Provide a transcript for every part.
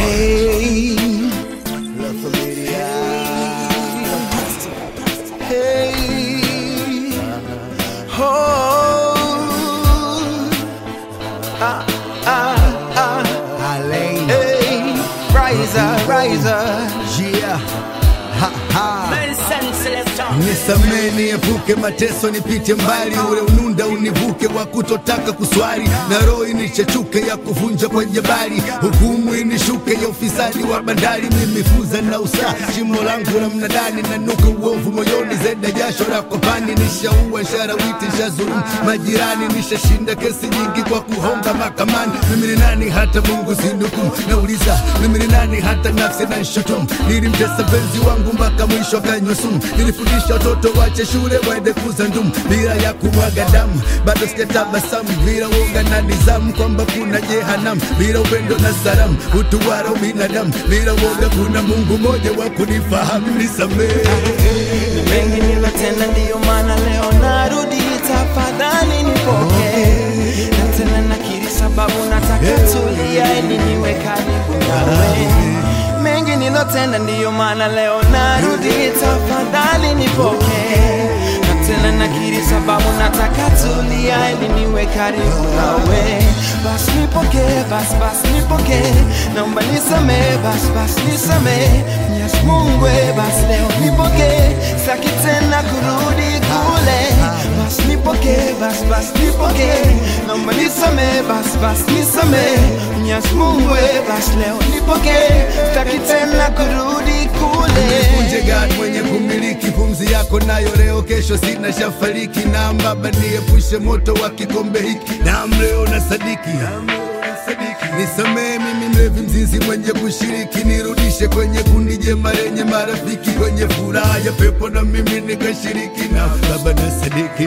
Hey, La Familia. Hey, oh, ah, ah, ah. Alain, Hey, riser, riser. yeah, ha ha. Nelson Selector. Nisamee niepuke mateso, nipite mbali, ule ununda univuke wa kutotaka kuswali, na roho inichechuke ya kuvunja kwa jabali, hukumu inishuke ya ufisadi wa bandari, mimifuza na usaa, shimo langu la mnadani, nanuka uovu moyoni, zeda jasho la kopani, nishaua nsharawiti, nshazulumu majirani, nishashinda kesi nyingi kwa kuhonga mahakamani. Mimi ni nani hata Mungu sindukumu? Nauliza mimi ni nani hata nafsi na nshutumu? Nilimtesa penzi wangu mpaka mwisho akanywa sumu. Nilifundisha watoto wache shule waende kuza ndumu bila ya kumwaga damu, bado sijatabasamu bila uoga na nizamu kwamba kuna jehanamu bila upendo na salamu, utu wala ubinadamu bila uoga, kuna Mungu mmoja wa kunifahamu. Nisamehe. Ni mengi nilotenda, ndiyo maana leo narudi, tafadhali nipokee. Na tena nakiri sababu nataka tulia, ili niwe karibu nawe. Mengi nilotenda, ndiyo maana leo narudi, tafadhali nipokee. Na tena nakiri sababu nataka tulia, ili niwe karibu nawe. Basi nipokee, basi basi nipokee, naomba nisamee, basi basi nisamee. Mwenyezi Mungu, eh, basi leo nipokee, sitaki tena kurudi kule. Basi nipokee, basi basi nipokee, naomba nisamee, basi basi nisamee. Mwenyezi Mungu, eh, basi leo nipokee, sitaki tena kurudi kule. Nikunje God mwenye kumiliki pumzi yako nayo leo, kesho sina shafariki. Na Baba niepushe moto wa kikombe hiki, na leo na sadiki Nisamee mimi mlevi mzinzi mwenye kushiriki, nirudishe kwenye kundi jema lenye marafiki, kwenye furaha ya pepo na mimi nikashiriki. Na Baba na sadiki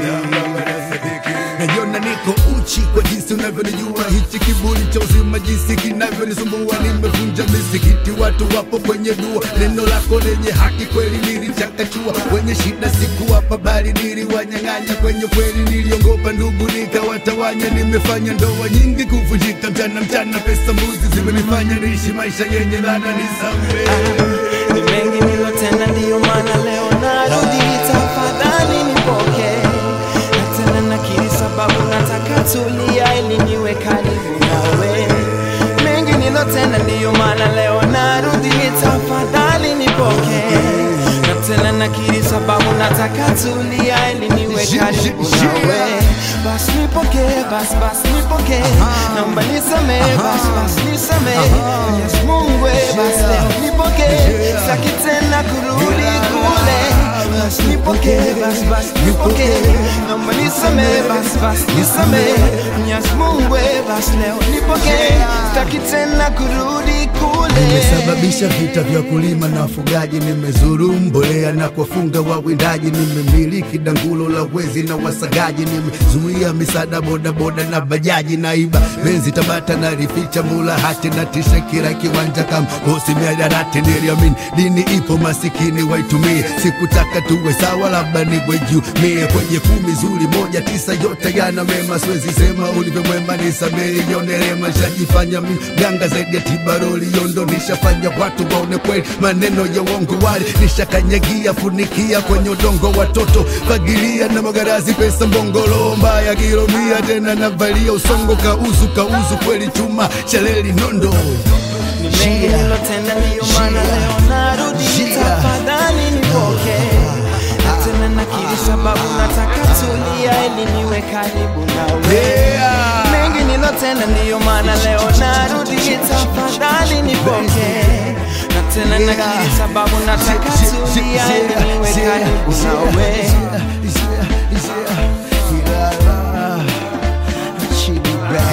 najiona niko uchi kwa jinsi unavyonijua, hichi kiburi cha uzima jinsi kinavyonisumbua. Nimevunja misikiti, watu wapo kwenye dua, neno lako lenye haki kweli nilichakachua. Kwenye shida sikuwapa bali niliwanyang'anya, kwenye kweli niliongopa ndugu nikawatawanya. Nimefanya ndoa nyingi kuvunjika, mchana mchana, pesa mbuzi zimenifanya niishi maisha yenye laana. Nisamehe. Ni mengi nilotenda, ndiyo maana leo narudi, tafadhali nipokee. Na tena nakiri sababu nataka tulia, ili niwe karibu nawe. Mengi nilotenda, ndiyo maana leo narudi, tafadhali nipokee. Na tena nakiri sababu nataka tulia, ili niwe karibu nawe. Basi nipokee, basi basi nipokee, naomba nisamee, basi basi nisamee. Mwenyezi Mungu, eh, basi leo nipokee, sitaki tena kurudi kule. Basi nipokee, basi basi nipokee, naomba nisamee, basi basi nisamee. Mwenyezi Mungu, eh, basi leo nipokee, sitaki tena kurudi kule. Nimesababisha vita vya kulima na wafugaji, nimezuru mbolea na kuwafunga wawindaji, nimemiliki dangulo la wezi na wasagaji, nimezuia misaada bodaboda na bajaji, naiba benzi Tabata na rificha mula hati na tisha kila kiwanja kama bosi miadarati. Niliamini dini ipo, masikini waitumie, sikutaka tuwe sawa, labda niwe juu mie kwenye kumi zuri moja tisa, yote yana mema, siwezi sema ulivyo mwema, nisamehe yonerema, shajifanya mganga zaidi ya tibaroli yondo, nishafanya watu waone kweli, maneno ya uongo wali nishakanyagia, funikia kwenye udongo, watoto fagilia na magarazi, pesa mbongolo mbaya kilomia, tena navalia usongo, kauzu kauzu kweli, chuma chaleli nondo Ni mengi nilotenda, ndiyo maana leo narudi, tafadhali nipokee. Na tena nakiri sababu nataka tulia, ili niwe karibu nawe. Yeah. Mengi nilotenda, ndiyo maana leo narudi, tafadhali nipokee. Na tena nakiri sababu nataka tulia, ili niwe karibu nawe.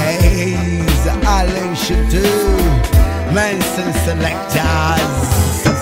Chili Bays, Alain Chateau, Manson Selectors.